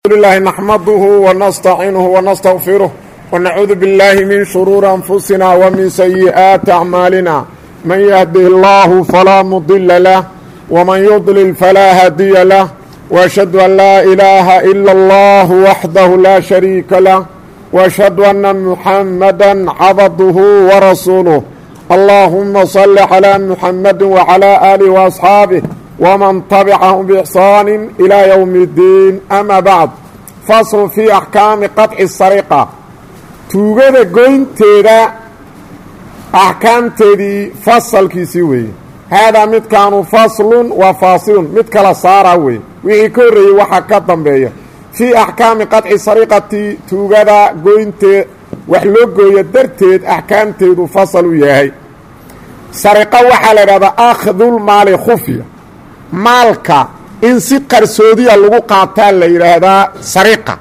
لله نحمده ونستعينه ونستغفره ونعوذ بالله من شرور أنفسنا ومن سيئات أعمالنا من يهده الله فلا مضل له ومن يضلل فلا هادي له وأشهد أن لا إله إلا الله وحده لا شريك له وأشهد أن محمدا عبده ورسوله اللهم صل على محمد وعلى آله وأصحابه ومن تبعهم بإحسان إلى يوم الدين أما بعد فصل في أحكام قطع السرقة tuugada goynteeda axkaamteedii fasalkiisii weeye haadaa midkaanu faslun waa faasilun mid kala saara weeye wixii ka horreeyey waxaa ka dambeeya fii axkaami qadci sariqati tuugada goynteed wax loo gooyo darteed axkaamteedu fasal u yahay sariqa waxaa la idhahdaa akhdulmaali khufya maalka in si qarsoodiya lagu qaataa la yidhaahdaa sariqa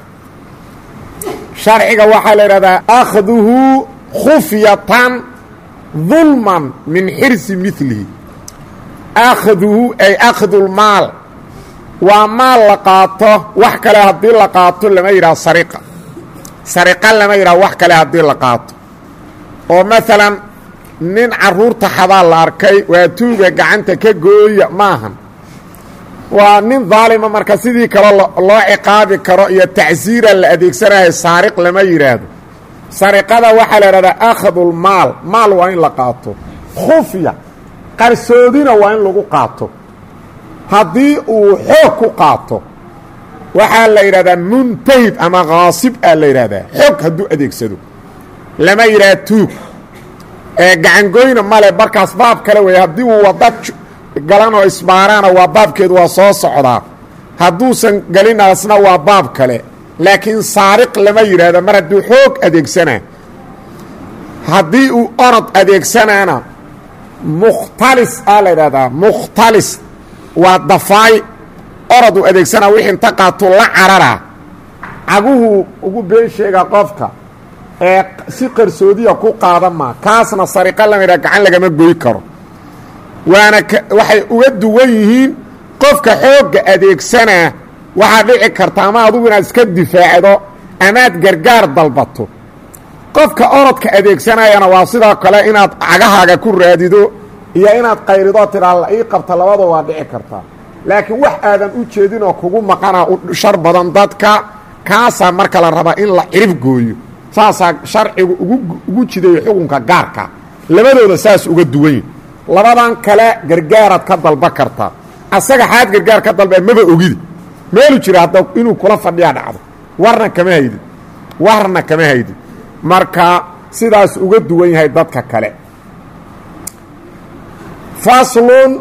sharciga waxaa la yidhahdaa akhduhu khufyatan dulman min xirsi milihi akhduhu ay akhdulmaal waa maal la qaato wax kale haddii la qaato lama yidhaha sariqa sariqa lama yidhaha wax kale haddii la qaato oo maalan nin carruurta xadaa la arkay waa tuuga gacanta ka gooya maahan waa nin daalima marka sidii kale loo ciqaabi karo iyo tacsiira la adeegsanayo saariq lama yidhaahdo sariqada waxaa la idhahdaa akhdulmaal maal waa in la qaato khufya qarsoodina waa in lagu qaato haddii uu xoog ku qaato waxaa la yidhahdaa muntahib ama khaasib aa la yidhahdaa xoog hadduu adeegsado lama yidhaha tuug ee gacangoyna male markaas baab kale weeye haddii uu wada galan oo isbaaraana waa baabkeedu waa soo socdaa hadduusan gelinaasna waa baab kale laakiin saariq lama yidhaahdo mar hadduu xoog adeegsanaa haddii uu orod adeegsanaana mukhtalis aa la yidhahdaa mukhtalis waa dafaay orod uu adeegsanaa wixii inta qaatuu la cararaa caguhuu ugu been sheegaa qofka ee si qarsoodiya ku qaadan maa kaasna sariqa lama yidhaha gacan lagama goy karo waana waxay uga duwan yihiin qofka xoogga adeegsanaa waxaa dhici karta ama adugu inaad iska difaacdo amaad gargaar dalbato qofka orodka adeegsanayana waa sidoo kale inaad cagahaaga ku raadido iyo inaad qayrido tidhaa la ii qabta labada waa dhici kartaa laakiin wax aadan u jeedin oo kugu maqana u shar badan dadka kaasaa marka la rabaa in la cirib gooyo saasaa sharcigu ugu jidayo xukunka gaarka labadooda saas uga duwanyi labadan kale gargaaraad ka dalba kartaa asaga xaad gargaar ka dalba maba ogidi meelu jira hadda inuu kula fadhiyaa dhacdo warna kama haydin warna kama haydin marka sidaas uga duwan yahay dadka kale faslun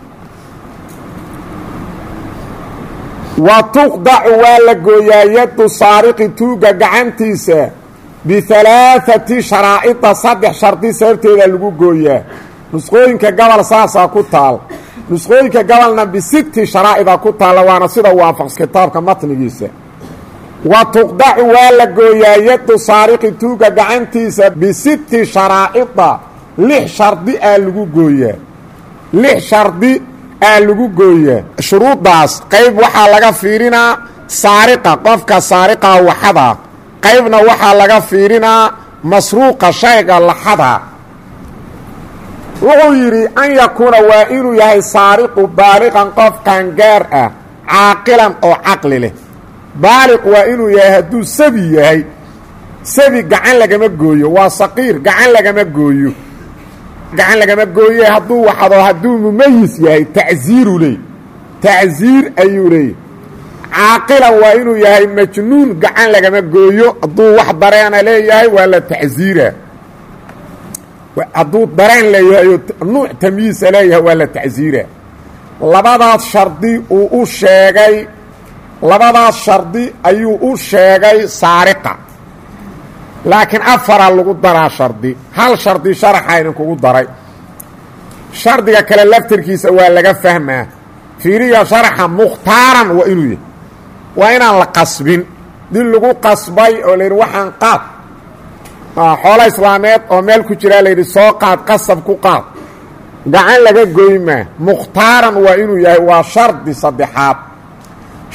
wa tuqdacu waa la gooyaa yaddu saariqi tuuga gacantiisa bialaaati sharaa'ida saddex shardi sababteeda lagu gooyaa nusqooyinka gobol saasaa ku taal nusqooyinka gobolna bisitti sharaa'ida ku taalla waana sida waafaqs kitaabka matnigiisa wa tuqdacu waa la gooyaa yaddu saariqi tuuga gacantiisa bisitti sharaa'ida lix shardi aa lagu gooyaa lix shardi aa lagu gooyaa shuruuddaas qayb waxaa laga fiirinaa saariqa qofka saariqaa waxada qaybna waxaa laga fiirinaa masruuqa shayga laxada wuxuu yidhi an yakuuna waa inuu yahay saariqu baaliqan qof qaangaar ah caaqilan oo caqli leh baaliq waa inuu yahay hadduu sabi yahay sabi gacan lagama gooyo waa saqiir gacan lagama gooyo gacan lagama gooye hadduu waxdo hadduu mumayis yahay tacsiiru leey tacsiir ayuu leeyay caaqilan waa inuu yahay majnuun gacan lagama gooyo hadduu wax dareena leeyahay waa la tacsiira hadduu dareen leeyahay oo nuuc tamyiisa leeyahay waa la tacsiira labadaas shardi uu u sheegay labadaas shardi ayuu u sheegay saariqa laakiin afaraa lagu daraa shardi hal shardi sharaxa idinkugu daray shardiga kale laftarkiisa waa laga fahmaa fiiriya sharaxa mukhtaaran waa inuu yahay waa inaan la qasbin dil lagu qasbay oo layidhi waxaan qaad xoolo islaameed oo meel ku jiraa layidhi soo qaad qasab ku qaad gacan laga goymaa mukhtaaran waa inuu yahay waa shardi saddexaad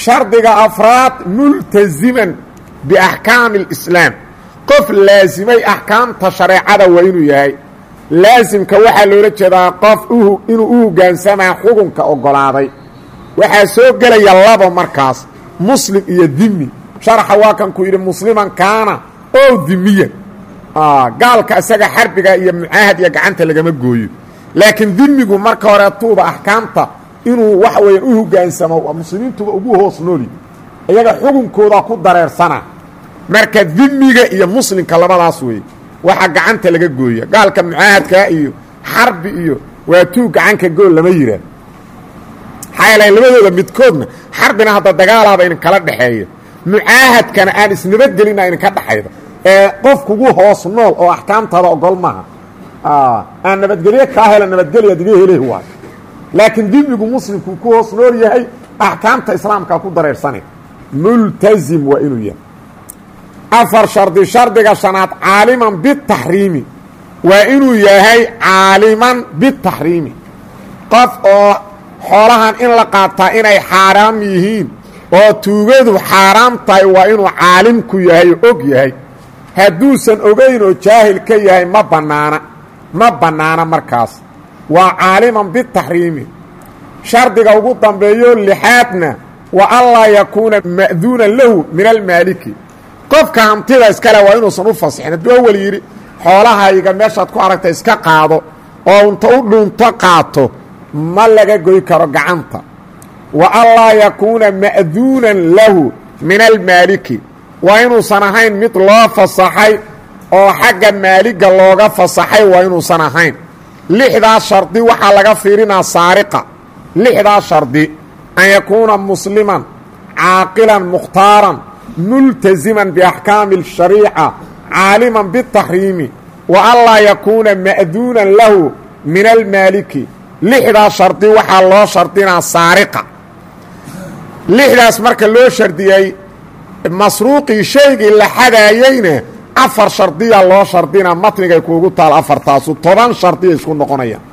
shardiga afraad multaziman biaxkaami اlislaam qof laasimay axkaamta shareecada waa inuu yahay laasimka waxaa loola jeedaa qof inuu u hoggaansamaa xukunka oggolaaday waxaa soo gelaya laba markaas muslim iyo dimi sharaxa waa kan ku yidhi musliman kaana oo dimiyan gaalka isaga xarbiga iyo mucaahad iyo gacanta lagama gooyo laakiin dimigu marka horeetuuba axkaamta inuu waxa weeyaan u hoggaansamo muslimiintuba ugu hoos nooli iyaga xukunkooda ku dareersana marka dimiga iyo muslimka labadaas weeye waxaa gacanta laga gooya gaalka mucaahadkaa iyo xarbi iyo waa tuu gacanka gool lama yiraa maxaa yeele labadooda midkoodna xarbina hadda dagaalaaba idin kala dhexeeya mucaahadkana aan isnabadgelina idinka dhexayda ee qof kugu hoos nool oo axkaamtaada ogol maaha aan nabadgelyo kaa hela nabadgelya diga hele waay laakiin dimigu muslimkuu ku hoos nool yahay axkaamta islaamkaa ku dareersane multazim waa inuu yahay afar shardi shardiga shanaad caaliman bitaxriimi waa inuu yahay caaliman bitaxriimi qof oo xoolahan in la qaataa inay xaaraam yihiin oo tuugadu xaaraam tahay waa inuu caalim ku yahay oo og yahay hadduusan ogayn oo jaahil ka yahay ma bannaana ma bannaana markaas waa caaliman bitaxriimi shardiga ugu dambeeyo lixaadna wa anlaa yakuuna ma'duunan lahu min almaaliki qofka hantida iskale waa inuusan u fasixin hadduu awel yidhi xoolahayga meeshaad ku aragta iska qaado oo inta u dhunto qaato ma laga goy karo gacanta wa anlaa yakuuna ma'duunan lahu min almaaliki waa inuusan ahayn mid loo fasaxay oo xagga maaliga looga fasaxay waa inuusan ahayn lixdaas shardi waxaa laga fiirinaa saariqa lixdaas shardi an yakuuna musliman caaqilan mukhtaaran multaziman biaxkaami اshariica caaliman bitaxriimi wa anlaa yakuuna ma'duunan lahu min almaaliki lixdaas shardi waxaa loo shardinaa saariqa lixdaas marka loo shardiyey masruuqii shaygii la xadaayeyna afar shardiya loo shardinaa matnigay kuugu taal afartaasu toban shardiya isku noqonayaan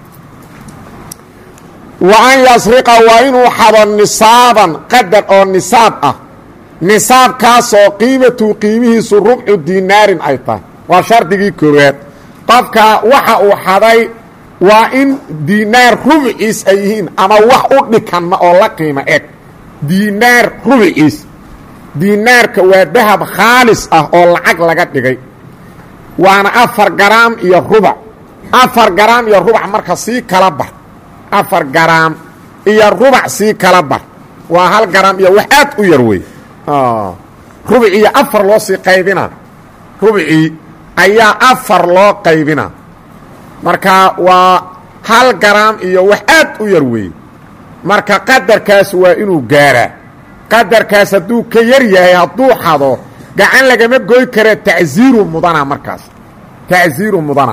wa an yasriqa waa inuu xado nisaaban qadar oo nisaab ah nisaabkaasoo qiimatu qiimihiisu rubcu dinaarin ay tahay waa shardigii koowaad qofka waxa uu xaday waa in diinaar rubciis ay yihiin ama wax u dhikanma oo la qiimo eg diinaar rubciis diinaarka waa dahab khaalis ah oo lacag laga dhigay waana afar garaam iyo rubac afar garaam iyo rubac marka sii kala bar afar garaam iyo rubac sii kala bar waa hal garaam iyo wax aad u yar wey rubciiyo afar loo sii qaybina rubcii ayaa afar loo qaybina marka waa hal garaam iyo wax aad u yar weeye marka qadarkaas waa inuu gaaraa qadarkaas hadduu ka yar yahay hadduu xado gacan lagama goy kara tacsiiru mudana markaas tacsiiru mudana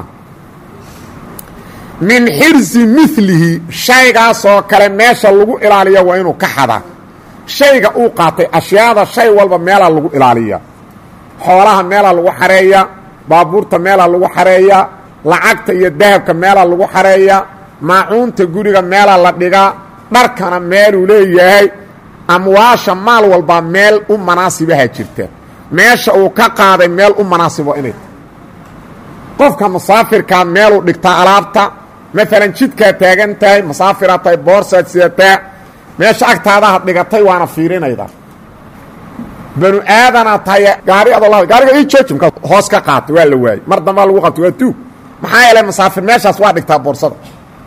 min xirsi milihi shaygaasoo kale meesha lagu ilaaliya waa inuu ka xadaa shayga uu qaatay ashyaada shay walba meelaa lagu ilaaliya xoolaha meelaa lagu xareeya baabuurta meelaa lagu xareeya lacagta iyo dahabka meelaa lagu xareeya maacuunta guriga meelaa la dhigaa dharkana meeluu leeyahay amwaasha maal walbaa meel u manaasibaha jirta meesha uu ka qaaday meel u manaasibo inay tahay qofka musaafirkaa meeluu dhigtaa alaabta maalan jidkaad taagan tahay musaafiraad tahay boorsaad sidataa meesha agtaadaha dhigatay waana fiirinayda banu aadanaad tahay gaari adoo la gaariga ii jooji markaa hoos ka qaatay waa la waayey mar dambaa lagu qabtay waa tuug maxaa yeelay musaafir meeshaas waa dhigtaa boorsada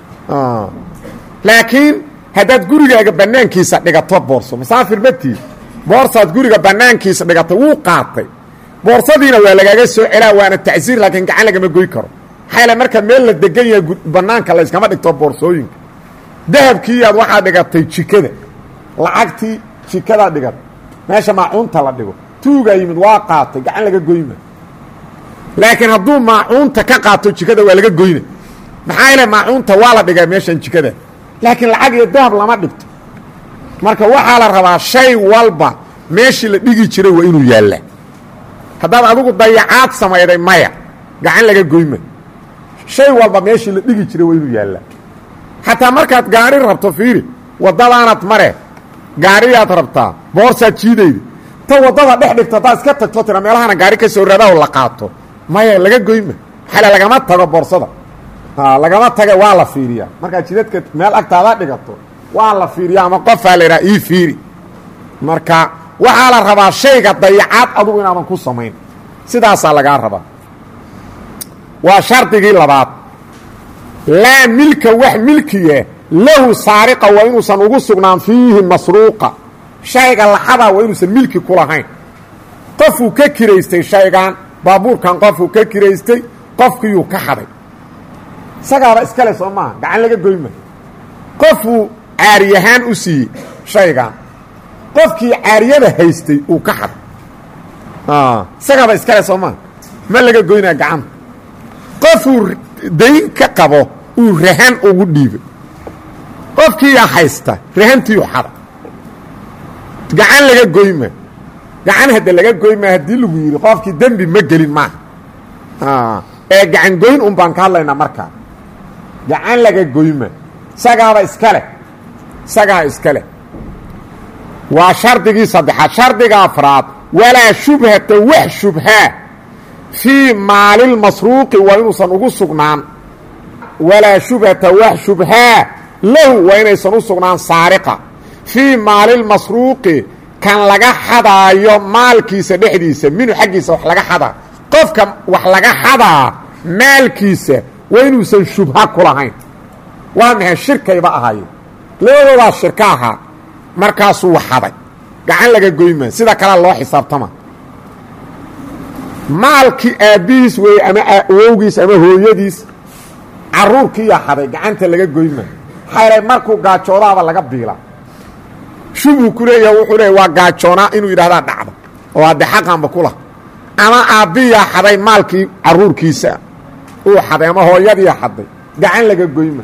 laakiin haddaad gurigaaga banaankiisa dhigato boorso musaafir matiid boorsaad guriga banaankiisa dhigatay wuu qaatay boorsadiina waa lagaaga soo celaa waana tacsiir laakiin gacan lagama goy karo maxaa yeele marka meel la degan yahay banaanka layskama dhigto boorsooyinka dahabkiiyaad waxaa dhigatay jikada lacagtii jikadaa dhigatay meesha maacuunta la dhigo tuugaa yimid waa qaatay gacan laga goyma laakiin hadduu maacuunta ka qaato jikada waa laga goyna maxaa yeele maacuunta waa la dhigaa meeshan jikada laakiin lacag iyo dahab lama dhigto marka waxaa la rabaa shay walba meeshii la dhigi jiray waa inuu yaalla haddaad adigu dayacaad samayday maya gacan laga goyma shay walba meeshii la dhigi jiray waa inuu yaalla xataa markaad gaari rabto fiiri waddadaanad mare gaariyaad rabtaa boorsaad jiidayda ta waddada dhex dhigto haddaad iska tagto tira meelahana gaari ka soo raadaho la qaato maya laga goyma xale lagama tago boorsada lagama taga waa la fiiriyaa markaad jidadka meel agtaada dhigato waa la fiiriyaa ama qofaa la idhaha ii fiiri marka waxaa la rabaa shayga dayacaad adugu inaadan ku samayn sidaasaa lagaa rabaa waa shardigii labaad laa milka wax milkiya lahu saariqa waa inuusan ugu sugnaan fiihi masruuqa shayga laxadaa waa inuusan milki ku lahayn qofuu ka kiraystay shaygan baabuurkan qofuu ka kiraystay qofkiiyuu ka xaday isagaaba iskale soo maaha gacan laga goyma qofuu caariyahaan u siiyey shaygan qofkii caariyada haystay uu ka xaday isagaaba iskale soo maaha ma laga goynaa gacanta qofuu dayn ka qabo uu rahan ugu dhiibay qofkiiyaa haysta rahantiiu xada gacan laga goyma gacan hadda laga goyma haddii lagu yidhi qofkii dembi ma gelin maaha ee gacan goyn un baan ka hadlaynaa markaa gacan laga goyma isagaaba iska leh isagaa iska leh waa shardigii saddexaad shardiga afraad walaa shubhata wax shubhaa fii maalilmasruuqi waa inuusan ugu sugnaan walaa shubhata wax shubhaa lahu waa inaysan u sugnaan saariqa fii maalilmasruuqi kan laga xadaayo maalkiisa dhexdiisa minu xaggiisa wax laga xadaa qofka wax laga xadaa maalkiisa waa inuusan shubha ku lahayn waa maxay shirkayba ahaayeen labadoodaa shirka ahaa markaasuu waxaday gacan laga goyma sida kalea loo xisaabtama maalkii aabbihiis weeye ama awowgiis ama hooyadiis carruurkiiyaa xaday gacanta laga goyma xaylay markuu gaajoodaaba laga biila shubhu ku leeyaha wuxuu leeya waa gaajoonaa inuu yidhahdaa dhacda oo hadde xaqanba ku lah ama aabbiyaa xaday maalkii carruurkiisa uu xaday ama hooyadiia xaday gacan laga goyma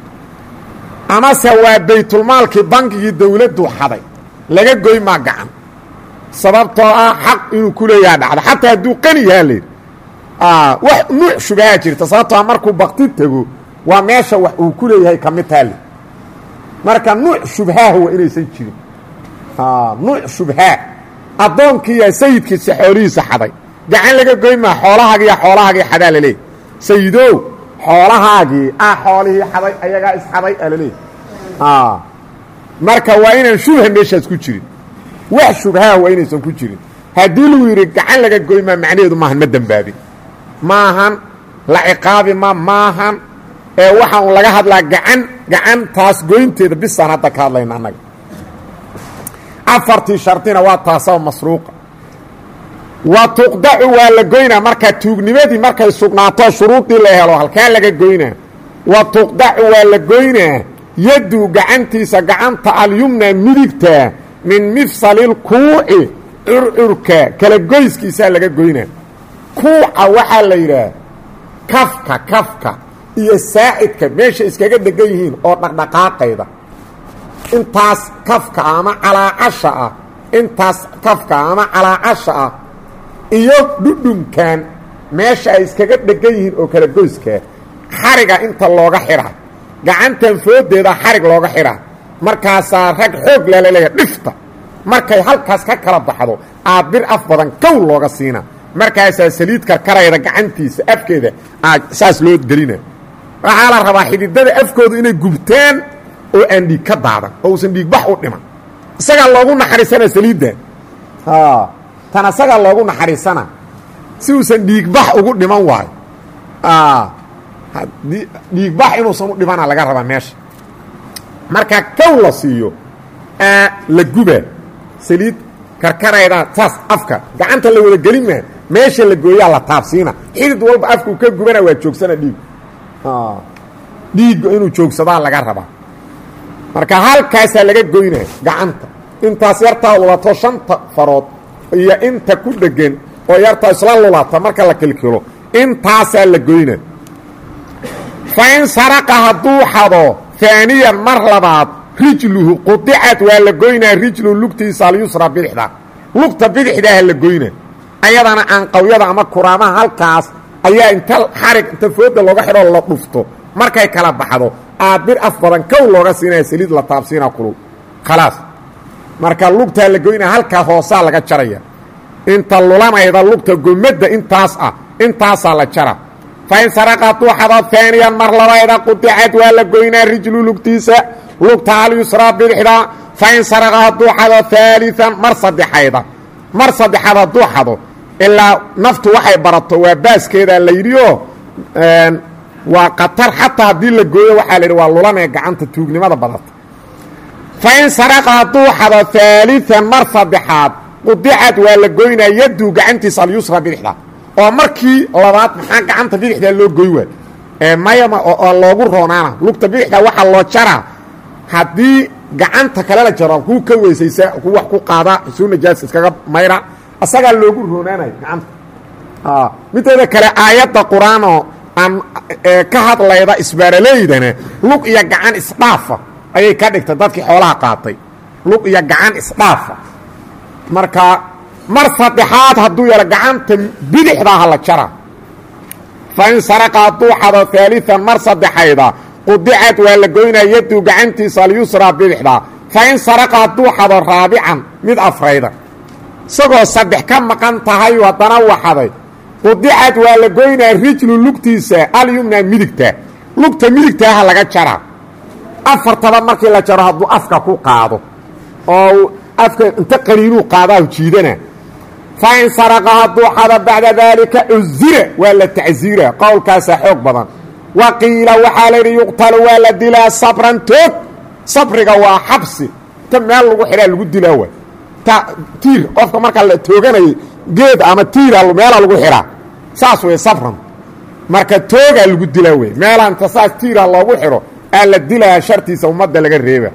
amase waa baytulmaalkii bankigii dawladdu xaday laga goymaa gacan sababtoo ah xaq inuu ku leeyaha dhacda xataa hadduu qani yahaa layidhi wax nuuc shubahaa jirta sababtoo a markuu bakti tego waa meesha wax uu ku leeyahay ka mid taale marka nuuc shubhaaha waa inaysan jirin nuuc shubhaa addoonkiiya sayidkiisa xoolihiisa xaday gacan laga goymaa xoolahaagiiya xoolahaagii xadaa laleeyahy sayidow xoolahaagii ah xoolihii xaday ayagaa isxaday aa laleeyahy marka waa inaan shubha meeshaas ku jirin wax shubhaa waa inaysan ku jirin haddii lagu yidhi gacan laga goymaa macnaheedu maahan ma dembaabin maahan la ciqaabi ma maahan ee waxaan laga hadlaa gacan gacan taas goynteeda bisaan hadda ka hadlayna annaga afartii shardina waa taasaba masruuqa wa tuqdacu waa la goynaa markaa tuugnimadii markay sugnaato shuruudii la helo halkaa laga goynaa wa tuqdacu waa la goynaa yaddu gacantiisa gacanta alyumna midigta min mifsalilkuuci curcurka kala goyskiisaa laga goynaa kuuca waxaa la yidhaah kafka kafka iyo saacidka meesha iskaga degan yihiin oo dhaqdhaqaaqayda intaas kafka ama calaacasha ah intaas kafka ama calaacasha ah iyo dhudhunkan meesha ay iskaga dhegan yihiin oo kala goyskaa xariga inta looga xidha gacantan foodeeda xarig looga xidha markaasaa rag xoog lalaleeya dhifta markay halkaas ka kala baxdo aa bir af badan kow looga siina markaasaa saliid karkarayda gacantiisa afkeeda aa saas loo gelina waxaa la rabaa xididada afkoodu inay gubtaan oo aan dhiig ka daadan oo uusan dhiigbax u dhiman isagaa loogu naxariisana saliidda tan isagaa loogu naxariisana si uusan dhiigbax ugu dhiman waayo dhiigbax inuusan u dhimana laga rabaa meesha marka kow la siiyo la guba saliid karkarayda saas afka gacanta la wada gelin maa meesha la gooyaa la taabsiina xidid walba afkuu ka gubana waa joogsana dhiig dhiigga inuu joogsadaa laga rabaa marka halkaasaa laga goyna gacanta intaas yartaa lulato shanta farood iyo inta ku dhegan oo yartaa isla lulata marka la kilkilo intaasaa la goyna fa in saraqa hadduu xado haaniyan mar labaad rijluhu qudicad waa la goynaa rijluhu lugtiisa alyusra bidixda lugta bidixdaaha la goyna ayadana aanqawyada ama kuraamaha halkaas ayaa inta xarig inta fooda looga xidhoo la dhufto markay kala baxdo aabir af badan kow looga siinaya saliid la taabsiina kulul khalaas marka lugtaa la goynaya halkaa hoosaa laga jaraya inta lulanayda lugta gomadda intaas ah intaasaa la jara fa in saraqa hadduu xado haaniyan mar labayda qudicad waa la goynaa rijlu lugtiisa lugta alyusraa bidixda fa in saraqa hadduu xado haalian mar saddexayda mar saddexaad hadduu xado ilaa naftu waxay barato waa baaskeedaa la yidhi oo waa qatar xataa haddii la gooyo waxaa la yidhi waa lulanee gacanta tuugnimada badata fa in saraqa hadduu xado haalian mar saddexaad qudicad waa la goynaa yaddu gacantiisa alyusra bidixda oo markii labaad maxaa gacanta bidixda loo goy waay mayama oo loogu roonaana lugta bidixda waxaa loo jaraa haddii gacanta kale la jaro kuu ka weysaysa ku wax ku qaada suu najaas iskaga mayra asagaa loogu roonaanayo gacanta mideeda kale aayadda qur-aanoo aan ka hadlayda isbaaraleydana lug iyo gacan isdhaafa ayay ka dhigtay dadkii xoolaha qaatay lug iyo gacan isdhaafa marka mar saddexaad hadduu yaro gacanta bidixdaaha la jara fa in saraqa hadduu xado haalian mar saddexayda qudicad waa la goynaa yaddu gacantiisa alyusraa bidixda fa in saraqa hadduu xado raabican mid afrayda isagoo saddex ka maqan tahay haddana waxaday qudicad waa la goynaa rijlu lugtiisa alyumna midigta lugta midigtaaha laga jaraa afartaba markii la jaro hadduu afka ku qaado oo afka inta qaniinuu qaadaahu jiidana fa in saraqa hadduu xado bacda daalika cuzira waa la tacsiira qowlkaasaa xoog badan wa qiila waxaa la yidhi yuqtalu waa la dilaa sabran toog sabriga waa xabsi ta meel lagu xidhaa lagu dilaa waay ta tiir qofka markaa la tooganayay geed ama tiira meelaa lagu xidhaa saas wey sabran marka toogaa lagu dilaa wey meelaanta saas tiira loogu xidho aa la dilaa shartiisa ummadda laga reeba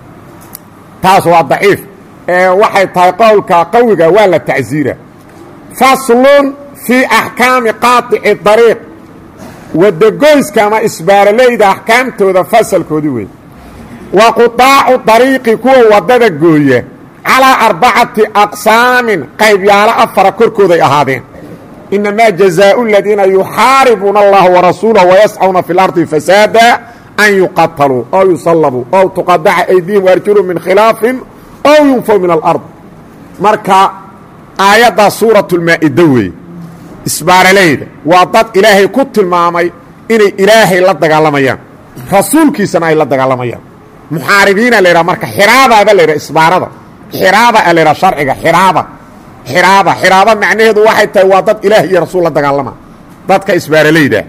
taas waa daciif ee waxay tahay qowlka qawiga waa la tacsiira faslun fii axkaami qaatici dariiq wadagoyska ama isbaaraleyda axkaamtooda fasalkoodii wey wa qudaacu dariiqi kuwa waddada gooya calaa arbacati aqsaamin qaybyaalo afara korkooday ahaadeen inamaa jazaau aladiina yuxaaribuuna allaha warasuulahu wayascuna fi اlardi fasaada an yuqataluu ow yusallabuu ow tuqadaca aydihim waarjulum min khilaafin ow yunfow min alard marka aayaddaa suurat lmaa-ida weeye isbaaraleyda waa dad ilaahay ku tilmaamay inay ilaahay la dagaalamayaan rasuulkiisana ay la dagaalamayaan muxaaribiina la yidhaha marka xiraabaaba la yidhaha isbaarada xiraaba a la yidhaha sharciga xiraaba xiraaba xiraaba macnaheedu waxay tahay waa dad ilaah iyo rasuul la dagaalama dadka isbaaraleyda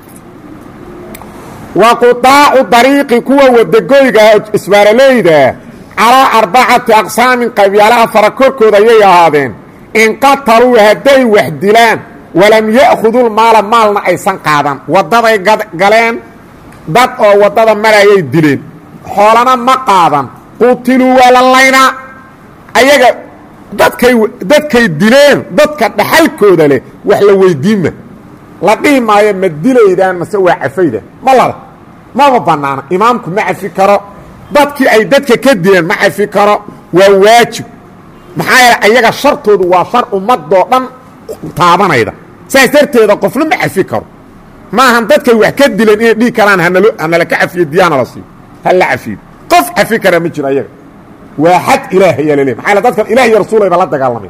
wa qudaacu dariiqi kuwa wadagoyga isbaaraleyda calaa arbacati aqsaamin qaybyaalaha fara korkooda ayay ahaadeen in qataluu hadday wax dilaan walam ya'khuduu maala maalna aysan qaadan waddaday galeen dad oo waddada marayay dileen xoolana ma qaadan qutiluu waa la laynaa ayaga dadkay dadkay dileen dadka dhaxalkooda leh wax la weydiinma la dhihi maayo ma dilaydaan mase waa cafayda ma lada maba bannaana imaamku ma cafi karo dadkii ay dadka ka dileen ma cafi karo waa waajib maxaa yeele ayaga shartoodu waa shar ummadoo dhan taabanayda saas darteeda qofna ma cafi karo maahan dadkay wax ka dileen inay dhihi karaan hanalo hanala ka cafiyo diyaana la siiyo ha la cafiyo qof cafi kara ma jiro ayaga waa xad ilaah ayaa laleey maxaa dadkan ilah iyo rasuulayba la dagaalamay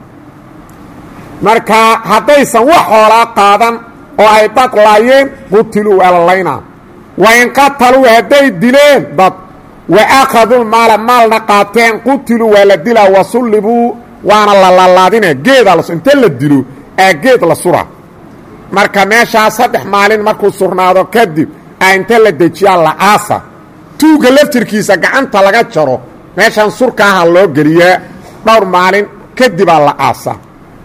marka haddaysan wax xoolaa qaadan oo ay dad laayeen qutiluu waa la laynaa wa in qataluu hadday dileen dad wa akhaduu maala maalna qaateen qutiluu waa la dilaa wa sullibuu waana la laalaadina geedaa las inta la dilo aa geed la suraa marka meeshaa saddex maalin markuu surnaado kadib aa inta la dejiyaa la aasa tuugga laftirkiisa gacanta laga jaro meeshan surkaaha loo geliyaa dhowr maalin kadibaa la aasaa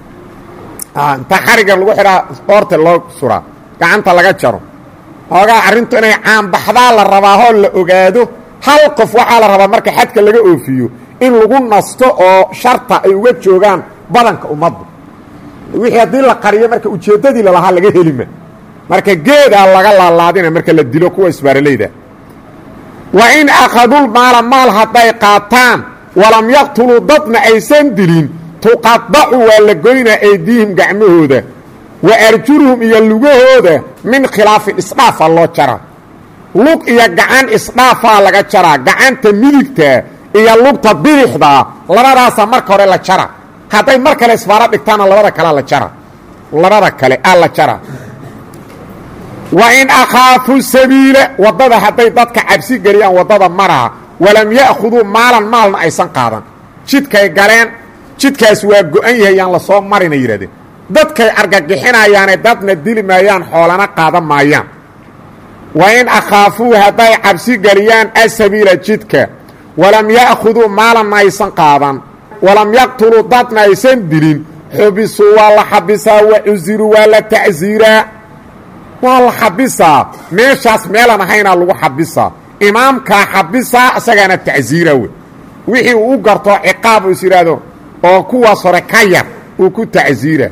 inta xariga lagu xidhaa oorta loo suraa gacanta laga jaro hoogaa arrintu inay caanbaxdaa la rabaa hoo la ogaado hal qof waxaa la rabaa marka xadka laga oofiyo in lagu nasto oo sharta ay uga joogaan badanka ummadda wixii haddii la qariyo marka ujeeddadii lalahaa laga helima marka geedaa laga laalaadina marka la dilo kuwa isbaaraleyda wa in akhadul maala maal hadday qaataan walam yaqtuluu dadna aysan dilin tuqadacu waa la goynaa aydiihim gacmahooda wa arjuluhum iyo lugahooda min khilaafin isdhaafaa loo jaraa lug iyo gacan isdhaafaa laga jaraa gacanta midigta iyo lugta bidixdaa labadaasa marka hore la jara hadday mar kale isbaaro dhigtaana labada kalea la jara labada kale aa la jara wa in akhaafu sabiila waddada hadday dadka cabsi geliyaan waddada maraha walam ya'khuduu maalan maalna aysan qaadan jidkay galeen jidkaas waa go-an yahay yaan la soo marina yidhahdeen dadkay argagixinayaane dadna dili maayaan xoolana qaadan maayaan wa in akhaafuu hadday cabsi geliyaan asabiila jidka walam ya'khuduu maalanna aysan qaadan walam yaqtuluu dadna aysan dilin xubisuu waa la xabisaa wa cusiruu waa la tacsiiraa waa la xabisaa meeshaas meelan ahaynaa lagu xabisaa imaamkaa xabisaa isagaana tacsiira wey wixii uu u garto ciqaab uu is yidhaahdo oo kuwaas hore ka yar uu ku tacsiira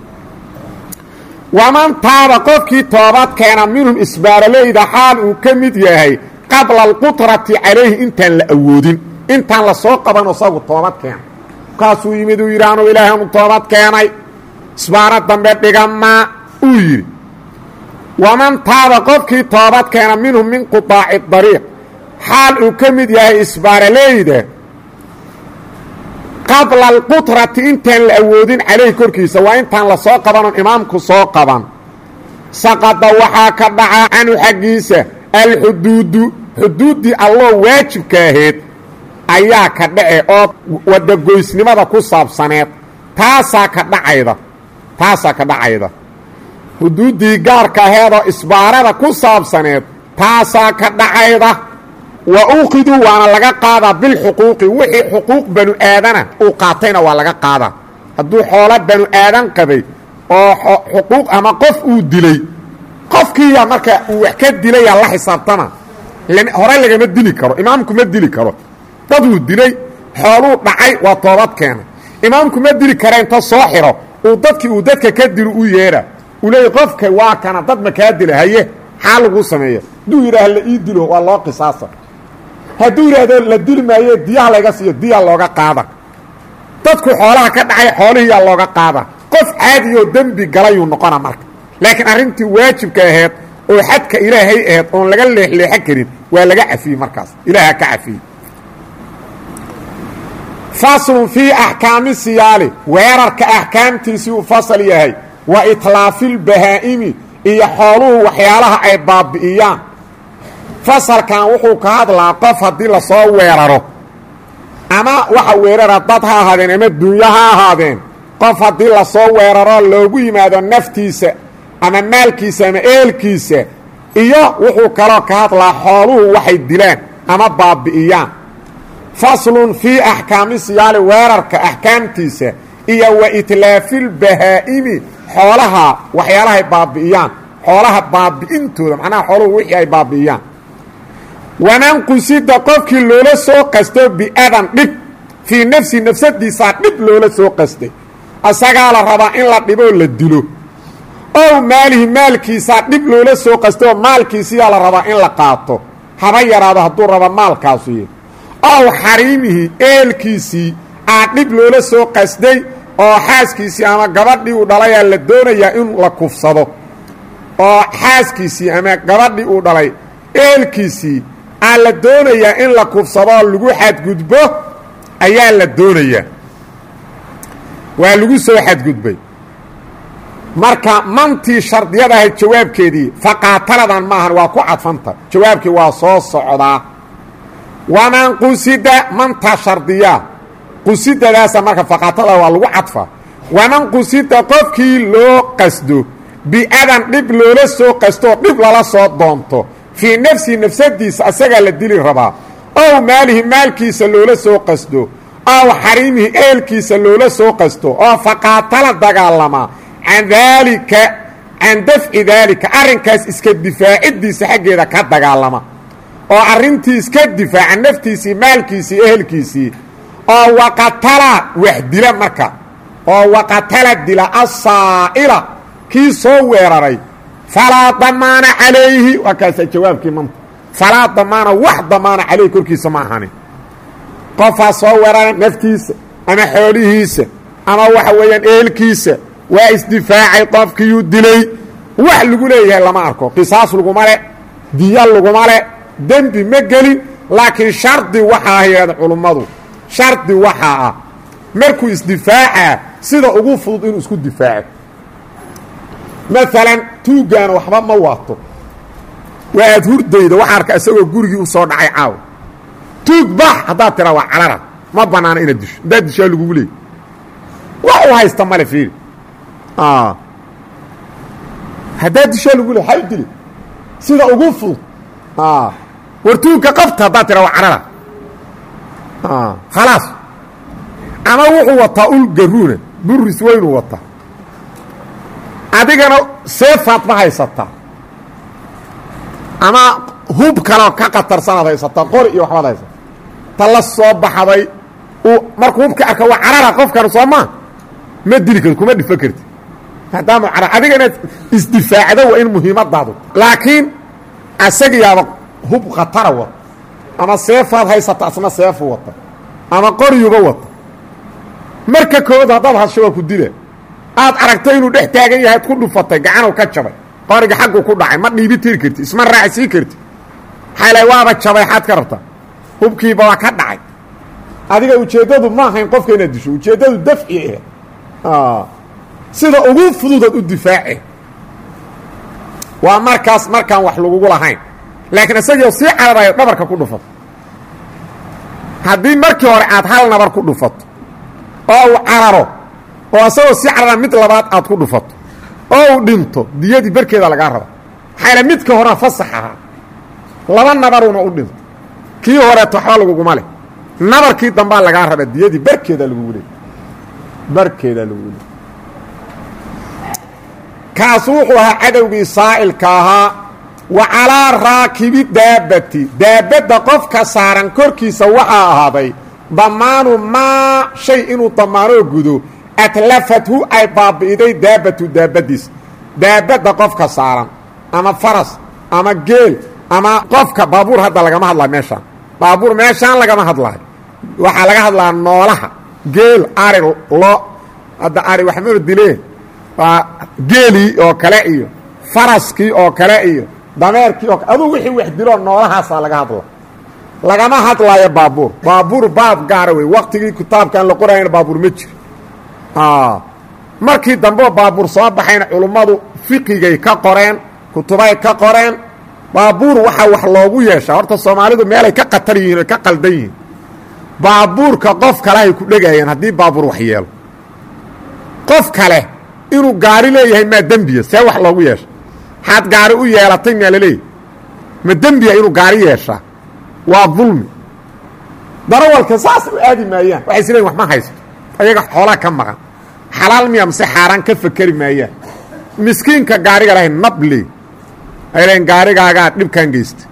waman taaba qofkii toobad keena minhum isbaaroleyda xaal uu ka mid yahay qabla alqutrati calayhi intaan la awoodin intaan la soo qaban isagu toobad keena markaasuu yimid uu yidhi anuu ilaahanu toobad keenay isbaaro dambe dhigamaa uu yidhi waman taaba qofkii toobad keena minhum min qudaaci dariiq xaal uu ka mid yahay isbaaroleyda qabla alqutrati intaan la awoodin calayhi korkiisa waa intaan la soo qabanon imaamku soo qaban saqada waxaa ka dhaca canhu xaggiisa alxuduudu xuduuddii alloo waajibka ahayd ayaa ka dhace oo wadagoysnimada ku saabsaneed taasaa ka dhacayda taasaa ka dhacayda xuduuddii gaarka aheedoo isbaarada ku saabsaneed taasaa ka dhacayda wa uqiduu waana laga qaadaa bilxuquuqi wixii xuquuq banu aadana uu qaatayna waa laga qaadaa hadduu xoolo banu aadan qabay oo xuquuq ama qof uu dilay qofkiiya marka uu wax ka dilayaa la xisaabtama hore lagama dili karo imaamku ma dili karo daduu dilay xooluu dhacay waa toobad keenay imaamku ma dili kara inta soo xiro uu dadkii uu dadka ka dilo u yeedha uu leeyay qofka waa kana dad ma kaa dila haye xaa laguu sameeya hadduu yidhaah la ii dilo waa loo qisaasa hadduu yidhaahdo la dili maayo diyaha layga siiyo diyaa looga qaada dadku xoolaha ka dhacay xoolihiiyaa looga qaada qof caadiyoo dembi galayuu noqona marka laakiin arrintii waajibka aheed oo xadka ilaahay aheyd oon laga leexleexan karin waa laga cafiyey markaas ilaaha ka cafiyey faslun fii axkaami siyaali weerarka axkaamtiisii uu fasal yahay wa itlaafilbahaa'imi iyo xooluhu waxyaalaha ay baabi'iyaan fasalkan wuxuu ka hadlaa qof haddii lasoo weeraro ama waxa weerara dad ha ahaadeen ama dunyo ha ahaadeen qof haddii lasoo weeraro loogu yimaado naftiisa ama maalkiisa ama eelkiisa iyo wuxuu kaloo ka hadlaa xooluhu waxay dilaan ama baabi'iyaan faslun fii axkaami siyaali weerarka axkaamtiisa iyo wa itlaafilbahaa'imi xoolaha waxyaalahay baabi'iyaan xoolaha baabi'intooda macnaha xooluhu wixii ay baabi'iyaan waman qusida qofkii loola soo qasto biadan dhib fii nafsi nafsadiisaa dhib loola soo qastay asagaa la rabaa in la dhiboo la dilo ow maalihi maalkiisaa dhib loola soo qastay oo maalkiisiyaa la rabaa in la qaato haba yaraado hadduu raba maalkaasuy ow xariimihi eelkiisii aa dhib loola soo qasday oo xaaskiisii ama gabadhii uu dhalayaa la doonayaa in la kufsado oo xaaskiisii ama gabadhii uu dhalay eelkiisii aa la doonayaa in la kufsadoo lagu xadgudbo ayaa la doonayaa waa lagu soo xadgudbay marka mantii shardiyada ahayd jawaabkeedii faqaataladan maahan waa ku cadfanta jawaabkii waa soo socdaa waman qusida mantaa shardiyaa qusidadaasa marka faqaatalada waa lagu cadfa waman qusida qofkii loo qasdo biadan dhib loola soo qastoo dhib lala soo doonto fii nafsihi nafsadiisa asagaa la dili rabaa ow maalihi maalkiisa loola soo qasdo ow xariimihi eelkiisa loola soo qasto oo faqaatala dagaalamaa can daalika can dafci daalika arrinkaas iska difaaciddiisa xaggeeda ka dagaalama oo arrintii iska difaaca naftiisii maalkiisii ehelkiisii oo waqatala wax dila marka oo waqatala dila asaa'ila kii soo weeraray falaa damaana calayhi waa kaasaa jawaabkii manta falaa damaana wax damaana calayhi korkiisa ma ahanin qofaa soo weerara naftiisa ama xoolihiisa ama waxa weeyaan eelkiisa waa isdifaacay qofkiiyuu dilay wax lagu leeyahay lama arko qisaas laguma le diya laguma le dembi ma gelin laakiin shardi waxaa yidhahda culummadu shardi waxaa ah markuu isdifaacaa sida ugu fudud inuu isku difaaco maalan tuuggaana waxba ma waato waa aad hurdayda waxaa arka isagoo gurigii u soo dhacay caawa tuug bax haddaad tiraa waa carara ma bannaana inaad disho haddaad dishaa lagugu leey wax u haysta male fiiri haddaad dishaa lagu leey hay dili sida ugu fudud war tuugka qabta haddaad tiraa waa carara khalaas ama wuxuu wataa ul garuuna buris weynuu wataa adigana seefaad ma haysataa ama hub kaleo ka katarsanaad haysataa qori iyo waxbaad haysata ta la soo baxday uu markuu hubka arka waa carara qofkan soo maa ma dili karti kuma dhifo karti maadaama carar adiga inaad isdifaacdo waa in muhiimadaadu laakiin asagiyaaba hub khatara wata ama seefaad haysata asna seefu wata ama qoriyuba wata marka koowaad haddaad hasho waa ku dila aad aragto inuu dhex taagan yahay ad ku dhufatay gacanow ka jabay qoriga xaggu ku dhacay ma dhiibi tiri karti isma raaci sii karti maxaa la waaba jabay xaad ka rabtaa hubkiiba waa ka dhacay adiga ujeeddadu ma ahayn qofka inaad disho ujeeddadu dafci ah sida ugu fududaad u difaace waa markaas markaan wax lagugu lahayn laakiin isagio sii cararayo dhabarka ku dhufato haddii markii hore aad hal nabar ku dhufato oo uu cararo oo isagoo sii carara mid labaad aad ku dhufato oo uu dhinto diyadii barkeeda lagaa raba maxaa yidha midka horea fasax ahaa laba nabaruuna u dhinto kii horeeto waxba laguguma leh nabarkii dambaa lagaa raba diyadii barkeeda lagugu leey barkeeda lagugu leey kaasu wuxuu ahaa cadowgii saa'ilka ahaa wa calaa raakibi daabati daabadda qofka saaran korkiisa waxaa ahaaday damaanu maa shay inuu damaanoo gudo atlafathu ay baabi'iday daabatu daabadiis daabadda qofka saaran ama faras ama geel ama qofka baabuur hadda lagama hadlayo meeshaan baabuur meeshaan lagama hadlayo waxaa laga hadlaa noolaha geel ari lo hadda ari waxmanu dileen waa geelii oo kale iyo faraskii oo kale iyo dameerkii oo aduu wixii wax diloo noolahaasaa laga hadla lagama hadlaayo baabuur baabuur baab gaara wey waktigii kitaabkaan la qorayana baabuur ma jiro markii dambeo baabuur soo baxayna culummadu fiqigay ka qoreen kutubay ka qoreen baabuur waxaa wax loogu yeeshaa horta soomaalidu meelay ka qatar yihiin oy ka qaldan yihiin baabuurka qof kalehay ku dhegayaan haddii baabuur wax yeelo qof kale inuu gaari leeyahay maa dembiya see wax loogu yeesha maxaad gaari u yeelatay maa laleeyahy ma dembiya inuu gaari yeeshaa waa dulmi darawalka saas u aadi maayaan waxay is leeyiin wax ma haysto ayaga xoolaa ka maqan xalaal miya mase xaaraan ka fakeri maayaan miskiinka gaariga lahay nable ay leeyiin gaarigaagaa dhibkan geysta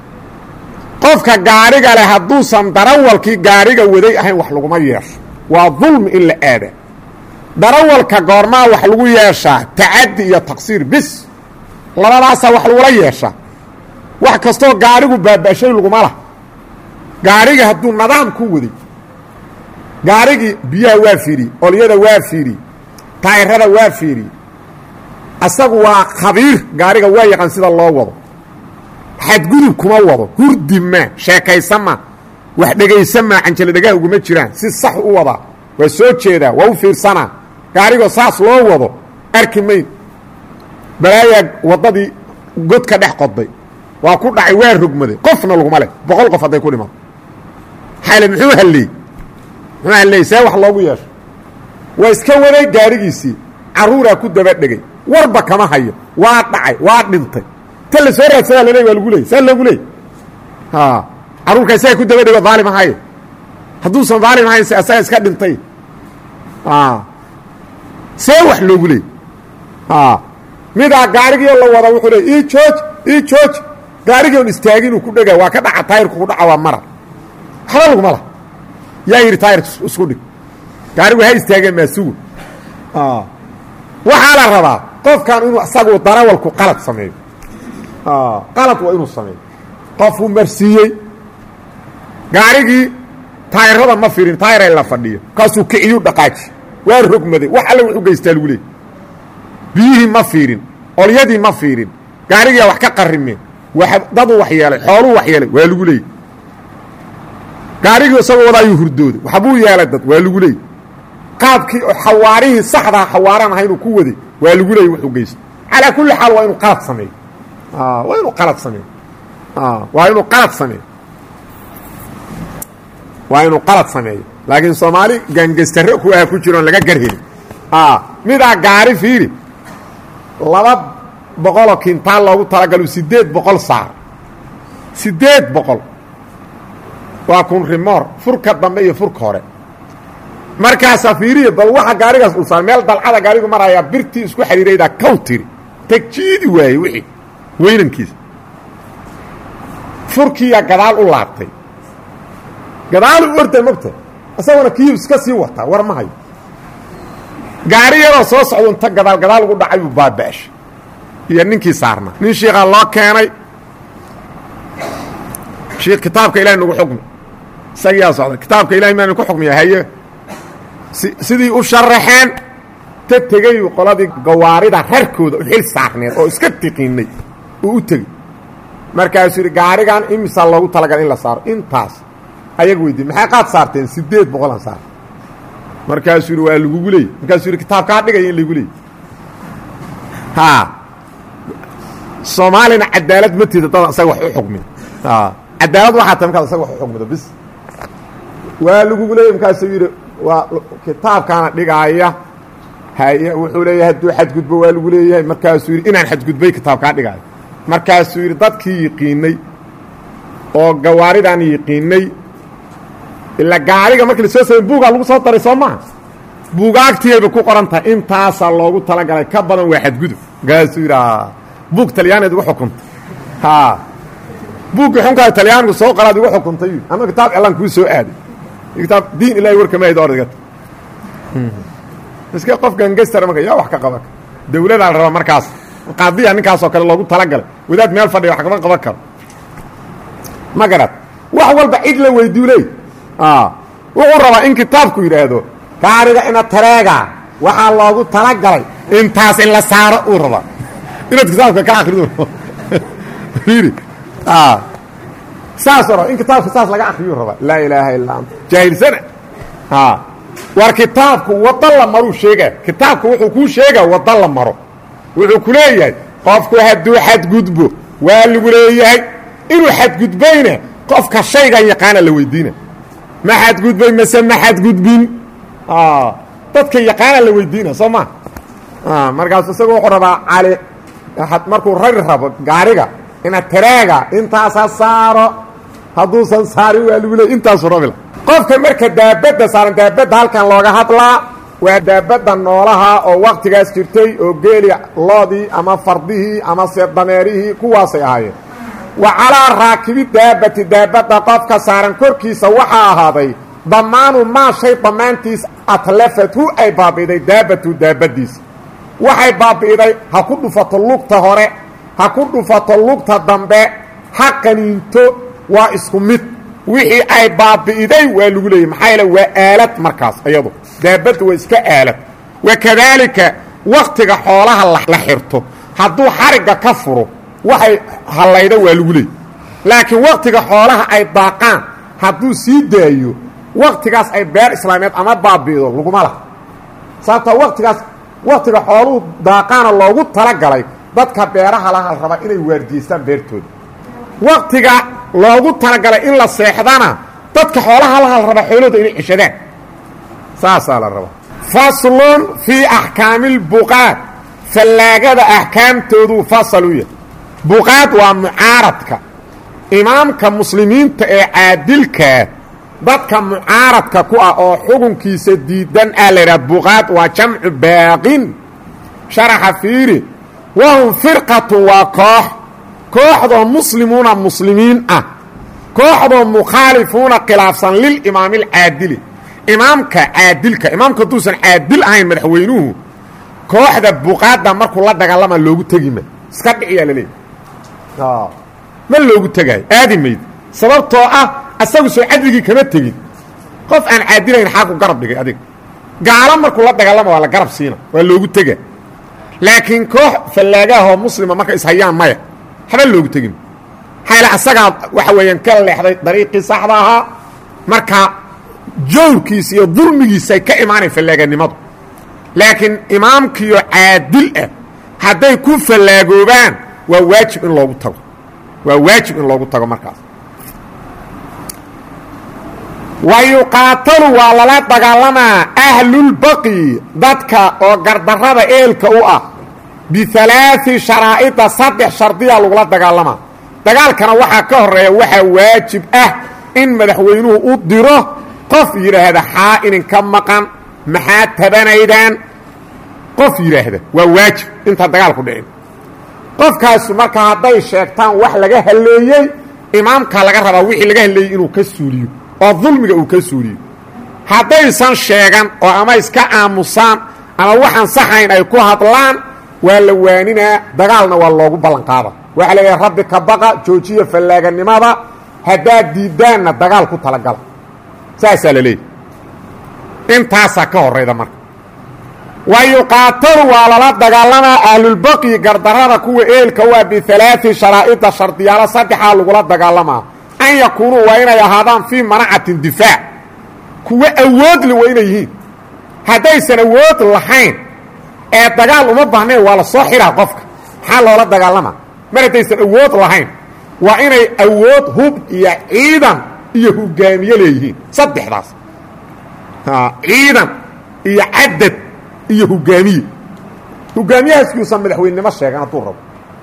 qofka gaariga leh hadduusan darawalkii gaariga waday ahayn wax laguma yeesho waa dulmi in la aada darawalka goormaa wax lagu yeeshaa tacaddi iyo taqsiir bis labadaasaa wax lagula yeeshaa wax kastoo gaarigu baaba'shay laguma lah gaariga hadduu nadaam ku waday gaarigii biyaha waa fiiriyey olyada waa fiiriyey taayirada waa fiiriyey asagu waa khabiir gaariga waa yaqaan sida loo wado xadgudub kuma wado hurdi maa sheekaysan maa wax dhegaysan maa canjalo dhagaha uguma jiraan si sax u wadaa waa soo jeedaa waa u fiirsanaa gaarigoo saas loo wado arki mayn balaayaa waddadii god ka dhex qodday waa ku dhacay waa rogmaday qofna laguma leh boqol qof hadday ku dhimato xaale muxuu halleey muxuu halleey see wax loogu yeesho waa iska waday gaarigiisii carruuraa ku daba dhegay warba kama hayo waa dhacay waa dhintay ta la soo raadsadaa laleey waa lagu leey saa loogu leey carruurka isaga ku daba dhego daalim ahaye hadduusan daalim ahayn se asaga iska dhintay see wax loogu leey midaa gaarigiio la wada wuxuu leey ii jooj ii jooj gaarigii on istaaginuu ku dhega waa ka dhaca taayirku ku dhaca waa mara waxba laguma lah yaa yidhi taayir isku dhig gaarigu ha istaageen maa sugu waxaa la rabaa qofkan inuu isagu darawalku qalad sameeyo qalad waa inuu sameeyo qofuu marsiiyey gaarigii taayirada ma firin taayira la fadhiyo kaasuu kiciyu dhaqaaji waa rogmaday wax alle wuxu geystaa lagu leey biyihii ma fiirin olyadii ma fiirin gaarigiia wax ka qarimeen dadu wax yeelay xooluu wax yeelay waa lagu leeyay gaarigii isagoo wada ayuu hurdooday waxbuu yeelay dad waa lagu leeyay qaabkii oo xawaarihii saxdaa xawaaraan aha inuu ku waday waa lagu leeyay wuxuu geysto calaa kulli xaal waa inuu qalad sameeyo waa inuu qalad sameeyo waa inuu qalad sameeyo waa inuu qalad sameeyo laakiin soomaali gaangastare ku ah ku jiroon laga garhelin midaa gaari fiiri laba boqoloo kintaal loogu talagalo siddeed boqol saar siddeed boqol waa kun rimoor furka dambe iyo furka hore markaasaa fiiriya bal waxa gaarigaas ulsaan meel dalcada gaarigu marayaa birtii isku xidhiiraydaa kow tiri tagjiidi waaye wixii weynankiisa furkiiyaa gadaal u laabtay gadaal u orday mogta isagona kii iska sii wataa war ma hayo gaari yaroo soo socdo inta gadaal gadaal ugu dhacay buu baaba'ashay iyo ninkii saarnaa nin shiikaa loo keenay shiikh kitaabka ilahay nagu xukmi isagiyaa socda kitaabka ilahay maanu ku xukmiya haye si sidii u sharaxeen ta tegayu qoladii gawaarida rarkooda u xil saarneed oo iska tiqiinay uu u tegey markaasuu yidhi gaarigan imisaa loogu talagalay in la saaro intaas ayaga weydiye maxay qaad saarteen siddeed boqolan saar markaasuu yidhi waa lagugu leeyey markaasuu yidhi kitaabkaa dhigaya in lagu leeyey haa soomaalina cadaalad ma tiida dad isaga wax u xukmiya cadaalad waxaa tahay markaad isaga wax u xukmido bis waa lagugu leeyey markaasuu yidhi waa kitaabkaana dhigaaya haye wuxuu leeyahay hadduu xadgudbo waa lagu leeyahay markaasuu yidhi inaan xadgudbay kitaabkaa dhigaayo markaasuu yidhi dadkii yiqiinay oo gawaaridan yiqiinay ilaa gaariga markii la soo samey buugaa lagu soo daray soo maha buugaagtiyayba ku qoran tahay intaasaa loogu talagalay ka badan waa xadgudub markaasuu yidhi buug talyaaniad igu xukuntay ha buuggii xunkaa talyaanigu soo qaraad igu xukuntay ama kitaab elan kuu soo aaday kitaab diin ilahay warkamaayda ordagata iska qof gangastara marka yaa wax ka qaban dawladaa la rabaa markaas qaadiya ninkaasoo kale loogu talagalay wadaad meel fadhiya wax kama qaban karo ma garad wax walba cid la weydiyu leey wuxuu rabaa in kitaabku yidhaahdo gaariga ina tareega waxaa loogu talagalay intaas in la saaro uu rabaa inaad kitaabka ka akrido fiiri saasoo raba in kitaabka saas laga akriyuu rabaa laa ilaaha illaa anta jaahilsana war kitaabku waddo la maruu sheegaa kitaabku wuxuu kuu sheegaa waddo la maro wuxuu ku leeyahay qofku hadduu xadgudbo waa lagu leeyahay inuu xadgudbayna qofka shaygan yaqaana la weydiina ma xadgudbay mase ma xadgudbin dadka yaqaana la weydiina soo ma markaasu isagu wuxuu rabaa cali markuu rari rabo gaariga ina tareega intaasa saaro hadduusan saarin waa lagu leey intaasu rabila qofka marka daabadda saaran daabadda halkan looga hadlaa waa daabadda noolaha oo waktigaas jirtay oo geeli loodii ama fardihii ama se dameerihii kuwaasay ahaayeen wa calaa raakibi daabati daabadda qofka saaran korkiisa waxaa ahaaday damaanu maa shay damaantiis atlafatu ay baabi'iday daabatu daabaddiisa waxay baabi'iday ha ku dhufato lugta hore ha ku dhufato lugta dambe ha qaniinto waa isku mid wixii ay baabi'iday waa lagu leeyay maxaa yeele waa aalad markaas iyadu daabadda waa iska aalad wakadaalika waktiga xoolaha la xirto hadduu xarigga ka furo waxay hallaydo waa lagu leeyay laakiin waktiga xoolaha ay daaqaan hadduu sii daayo waktigaas ay beer islaameed ama baabi'ido laguma laha sababtoo waktigaas waktiga xooluhu daaqaana loogu talagalay dadka beeraha laha rabaa inay waardiyeystaan beertooda waktiga loogu talagalay in la seexdana dadka xoolaha laha la rabaa xoolahooda inay ceshadaan saasaa la rabaa faslun fii axkaami اlbuqaad fallaagada axkaamtooduu fasal u yahay buqaad waa mucaaradka imaamka muslimiinta ee caadilkaa dadka mucaaradka ku ah oo xukunkiisa diidan ah la yidhaha buqaad waa jamcu baaqin sharaxa fiiri wahum firqatun waa koox kooxdoo muslimuuna muslimiin ah kooxdoo mukhaalifuuna khilaafsan lilimaami alcaadili imaamka caadilka imaamka hadduusan caadil ahayn madaxweynuhu kooxda buqaadda markuu la dagaalama loogu tegi ma iska dhiciyaa la leeya ma loogu tegaayo aadi mayd sababtoo ah asagu soo cadligii kama tegin qof aan caadilayn xaaku garab dhigay adiga gaalo markuu la dagaalama waa la garab siina waa loogu tega laakiin koox fallaagaahoo muslima marka ishayaan maya haba loogu tegin maxaa asagaa waxa weeyaan ka leexday dariiqii saxda ahaa marka jawrkiisa iyo dulmigiisay ka imaanay fallaaganimadu laakiin imaamkiyo caadil ah hadday ku fallaagoobaan waa waajib in loogu tago waa waajib in loogu tago markaas wa yuqaatalu waa lala dagaalamaa ahlulbaqi dadka oo gardarrada eelka u ah bialaai sharaa'ida saddex shardiyaa lagula dagaalamaa dagaalkana waxaa ka horeeya waxaa waajib ah in madaxweynuhu u diro qof yidhaahda xaa idinka maqan maxaa tabanaydaan qof yidhaahda waa waajib intaan dagaalku dhicin qofkaasu marka hadday sheegtaan wax laga halleeyey imaamkaa laga rabaa wixii laga halleeyey inuu ka suuliyo oo dulmiga uu ka suuliyo haddaysan sheegan oo ama iska aamusaan ama waxaan saxayn ay ku hadlaan waa la waaninaa dagaalna waa loogu ballanqaada waxaa la leeyahay rabbi ka baqa joojiya fallaaganimada haddaad diiddaanna dagaal ku talagala saasaa la leeyahy intaasaa ka horayda marka wa yuqaatalu waa lala dagaalamaa ahlulbaqyi gardarrada kuwa eelka waa bialaai sharaa'ida shardiyaalo saddexaa lagula dagaalamaa an yakuunuu waa inay ahaadaan fii manacatin difaac kuwa awoodle waa inay yihiin haddaysan awood lahayn ee dagaal uma baahnayn waa la soo xidhaa qofka maxaa loola dagaalamaa mar haddaysan awood lahayn waa inay awood hub iyo ciidan iyo hogaamiye leeyihiin saddexdaas ciidan iyo cadad iyo hogaamiye hogaamiyahaaskuusan madaxweynenimo sheegan hadduu rabo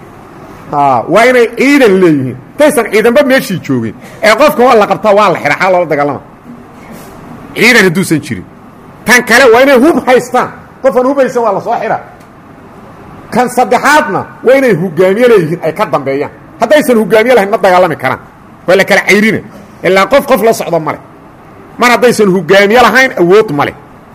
waa inay ciidan leeyihiin intaysan ciidanba meeshii joogin ee qofka waa la qabtaa waa la xidha xaa loola dagaalama ciidan hadduusan jirin tan kale waa inay hub haystaan qofaan hub haysan waa la soo xidha kan saddexaadna waa inay hogaamiye leeyihiin ay ka dambeeyaan haddaysan hogaamiye lahayn ma dagaalami karaan waa la kala cayrina ilaa qof qof la socdo male mar haddaysan hogaamiye lahayn awood male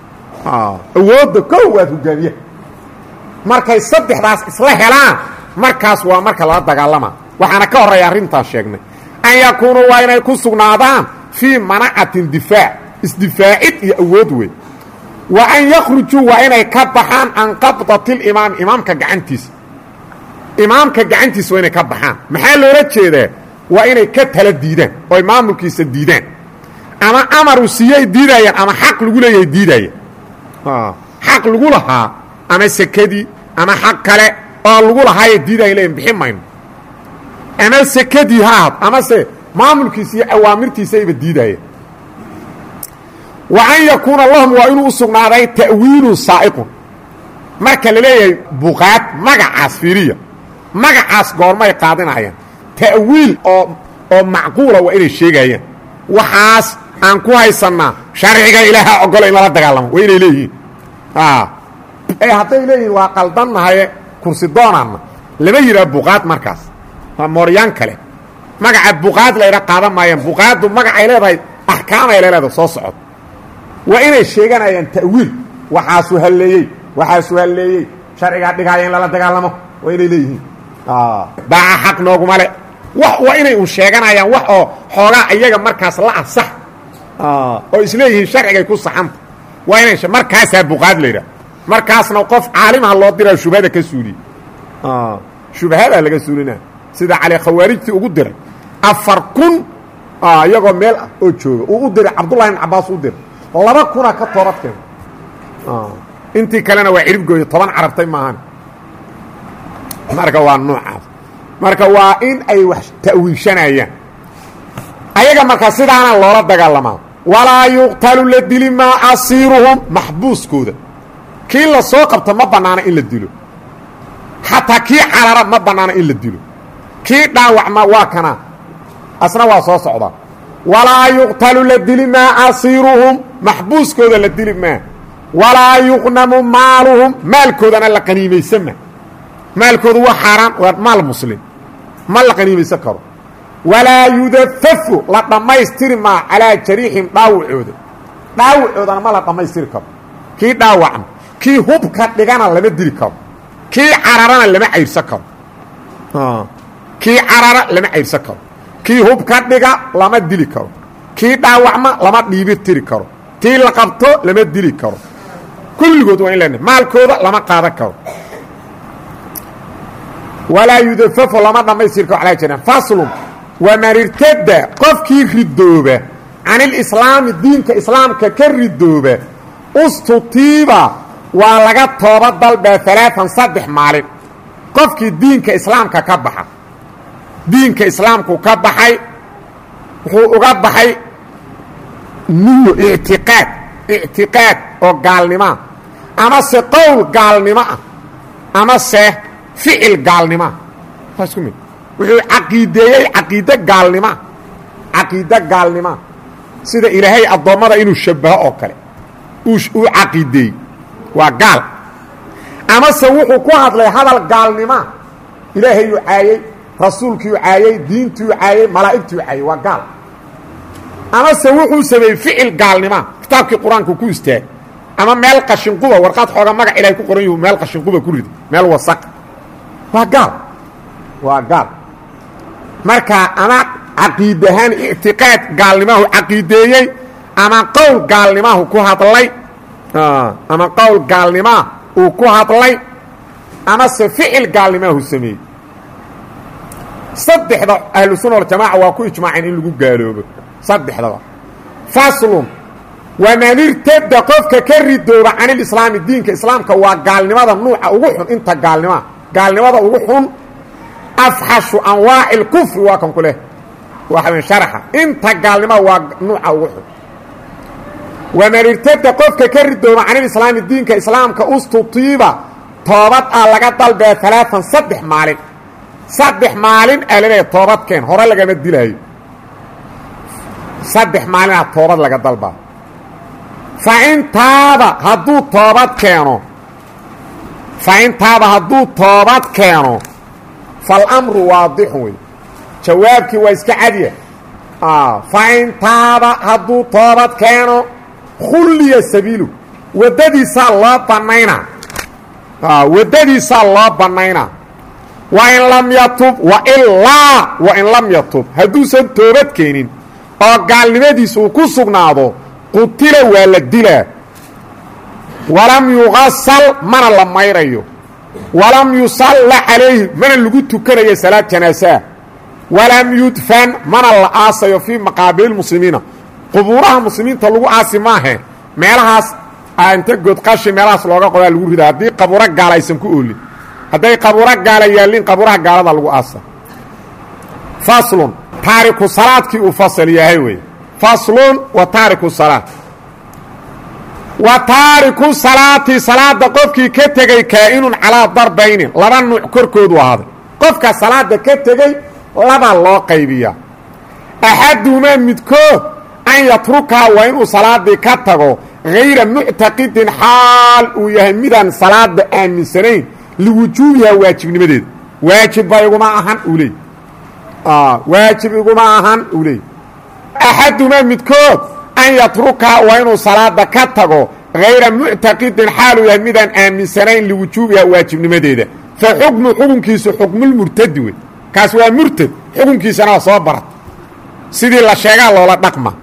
awoodda kow waad hogaamiyaha markay saddexdaas isla helaan markaas waa marka lala dagaalamaa waxaana ka horreeya arrintaan sheegnay an yakuunuu waa inay ku sugnaadaan fii manacatin difaac isdifaacid iyo awood wey wa an yakhrujuu waa inay ka baxaan can qabdatilimaami imaamka gacantiisa imaamka gacantiisa waa inay ka baxaan maxaa loola jeedaa waa inay ka tala diidaan ooy maamulkiisa diidaan ama amaru siiyey diidayaan ama xaq lagu leeyahay diidaya xaq lagu lahaa ama sekadii ama xaq kale oo lagu lahaaye diidaya leeyihin bixin mayno ama sekadii ha ahad amase maamulkiisa iyo awaamirtiisayba diidaya wa an yakuuna lahum waa inuu u sugnaaday ta'wiilun saa'iqun marka la leeyahay buqaad magacaas fiiriya magacaas goormay qaadinayaan ta'wiil oo oo macquula waa inay sheegayaan waxaas aan ku haysannaa sharciga ilaaha ogolo in lala dagaalamo waa inay leeyihiin ee hadday leeyihiin waa qaldannahaye kursi doonaanna lama yidhaha buqaad markaas waa mooryaan kale magaca buqaad layha qaadan maayaan buqaaddu magacay leedahay axkaamay leedahay soo socod waa inay sheeganayaan ta'wiil waxaasuu halleeyey waxaasuu halleeyey sharcigaa dhigaaya in lala dagaalamo waa inay leeyihiin baaca xaq nooguma le wax waa inay un sheeganayaan wax oo xoogaa iyaga markaas la ah sax oo isleeyihiin sharcigay ku saxanta waa inay markaasaa buqaad laydhaha markaasna qof caalimaha loo diraa shubhada ka suuliye shubhadaa laga suulina sida cali khawaarijtii ugu diray afar kun iyagoo meel ah oo jooga uu u diray cabdullahi ibn cabaas u diray laba kunaa ka toobad keena intii kalena waa ciribgooya toban carabtay maahan marka waa noocaas marka waa in ay wax ta'wiishanayaan ayaga marka sidaana loola dagaalamaa walaa yuqtalu la dili maa asiiruhum maxbuuskooda kii la soo qabto ma bannaana in la dilo xataa kii carara ma bannaana in la dilo kii dhaawacma waa kana asna waa soo socdaa walaa yuqtalu la dili maa asiiruhum maxbuuskooda la dili maa walaa yuqnamu maaluhum maalkoodana la qaniimaysanma maalkoodu waa xaaraan waa maal muslim ma la qaniimaysan karo walaa yudafafu la dhammaystiri maa calaa jariixim dhaawacooda dhaawacoodana ma la dhammaystiri karo kii dhaawacna kii hubka dhigana lama dili karo kii cararana lama cayrsan karo kii carara lama cayrsan karo kii hubka dhiga lama dili karo kii dhaawacma lama dhiibi tiri karo tii la qabto lama dili karo kulligood waa in lena maalkooda lama qaadan karo walaa yudafafu lama dhammaystiri karo calaa jariixim faslun waman irtada qofkii ridooba can ilislaami diinka islaamka ka ridooba ustutiiba waa laga tooba dalbaa alaaan saddex maalin qofkii diinka islaamka ka baxa diinka islaamku ka baxay wuxuu uga baxay niyo ictiqaad ictiqaad oo gaalnimoa ama se qowl gaalnimo ah ama se ficil gaalnimoa waa isku mid wuxuu caqiideeyey caqiide gaalnimoa caqiide gaalnimoa sida ilaahay addoommada inuu shabaho oo kale uu caqiideeyey waa gaal amase wuxuu ku hadlay hadal gaalnimoa ilaahayuu caayey rasuulkiiu caayey diintiiu caayey malaa'igtiiu caayey waa gaal amase wuxuu sameeyey ficil gaalnimoa kitaabkii qur-aanku ku istaag ama meel qashinquba warqaad xooga magac ilahay ku qoran yuhu meel qashinquba ku ridi meel wasaq waa gaal waa gaal marka ama caqiid ahaan ictiqaad gaalnimahu caqiideeyey ama qowl gaalnimahu ku hadlay ama qowl gaalnimaa uu ku hadlay amase ficil gaalnimahu sameeyey saddexda ahlu sunna waljamaaca waa ku ijmaaceen in lagu gaaloobo saddexdaba faslun waman irtada qofka ka ridooba can ilislaami diinka islaamka waa gaalnimada nuuca ugu xun inta gaalnimaa gaalnimada ugu xun afxashu anwaaci اlkufri waa kan ku leh waa sharaxa inta gaalnima waa nuuca ugu xun waman irtada qofka ka ridooba can ilislaami diinka islaamka ustutiiba toobad ah laga dalbee alaaan saddex maalin saddex maalin aa laleeya toobadkeen hore lagama dilaayo saddex maalinaa toobad laga dalbaa fa in taaba hadduu toobad keeno fa in taaba hadduu toobad keeno falamru waadixun wey jawaabkii waa iska cadiya fa in taaba hadduu toobad keeno khulliya sabiilu waddadiisaa loo bannaynaa waddadiisaa loo bannaynaa wa in lam yatub wa ilaa wa in lam yatub hadduusan toobad keenin oo gaalnimadiisa uu ku sugnaado qutila waa la dilaa walam yuqasal mana la mayrayo walam yusalla calayhi mana lagu tukanayo salaad janaasaa walam yudfan mana la aasayo fii maqaabiil muslimiina qubuuraha muslimiinta lagu aasi maahe meelahaas inta godqashi meelahaas looga qodaa lagu ridaa haddii qabuuro gaala aysan ku oolin hadday qabuuro gaala yaallin qabuuraha gaalada lagu aasa faslun taariku salaadkii uu fasal yahay wey faslun wa taariku salaad wa taariku salaati salaada qofkii ka tegey kaa'inun calaa darbaynin laba nuuc korkoodu ahaaday qofka salaada ka tegey laba loo qaybiyaa axaduhumaa midkood an yatrukaa waa inuu salaadii ka tago hayra muctaqidin xaal uu yahay midaan salaada aaminsanayn liwujuubihaa waajibnimadeeda waajibba iguma ahan uu leey waajib iguma ahan uu leey axaduhumaa midkood an yatrukaa waa inuu salaada ka tago hayra muctaqidin xaal uu yahay midaan aaminsanayn liwujuubihaa waajibnimadeeda fa xukmu xukunkiisu xukmulmurtadi wey kaas waa murtad xukunkiisana waa soo barat sidii la sheegaa loola dhaqma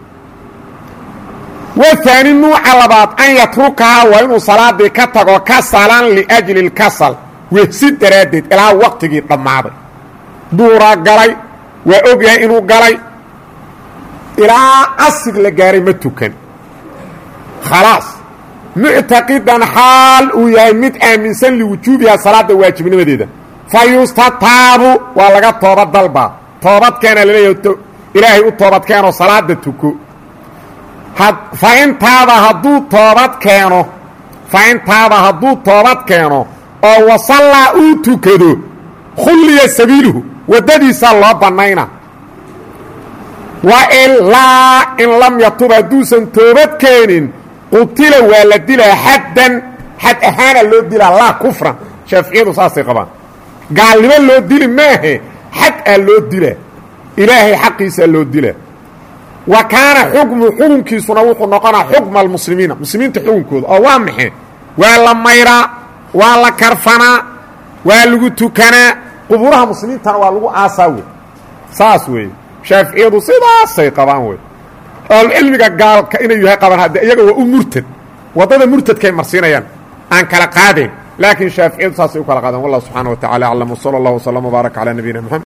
wahaani nuuca labaad an yatrukahaa waa inuu salaadii ka tago kasalan liajli اlkasal wehsi daraaddeed ilaa waqtigii dhammaaday duuraa galay waa og yahay inuu galay ilaa casig la gaaray ma tukan khalaas muctaqidan xaal uu yahay mid aaminsan liwujuubihaa salaada waajibnimadeeda fa yustataabu waa laga toobad dalbaa toobadkeena laleeyahay ilaahay u toobadkeenoo salaada tuko fa in taaba hadduu toobad keeno fa in taaba hadduu toobad keeno oo wasallaa uu tukado khulliya sabiiluhu waddadiisaa loo bannayna wa ilaa in lam yatub hadduusan toobad keenin qutila waa la dilaa xaddan xad ahaana loo dilaa laa kufran shaaficiyadu saasay qabaan gaalnimo loo dili maahe xad aa loo dilaa ilaahay xaqiisaa loo dilaa wa kaana xukmu xukunkiisuna wuxuu noqonaa xukma almuslimiina muslimiinta xukunkooda oo waa maxe waa la mayraa waa la karfanaa waa lagu tukanaa qubuuraha muslimiintana waa lagu aasaa wey saas weeye shaaficiyadu sidaasay qabaan wey ahlucilmiga gaalka inay yahay qabaan hadde iyaga waa u murtad waddada murtadkay marsiinayaan aan kala qaadayn laakiin shaaficiyadu saasay u kala qaadeen wallah subxaana wa tacala aclam wsala allah wslam wbaarak calaa nabiyina mxamed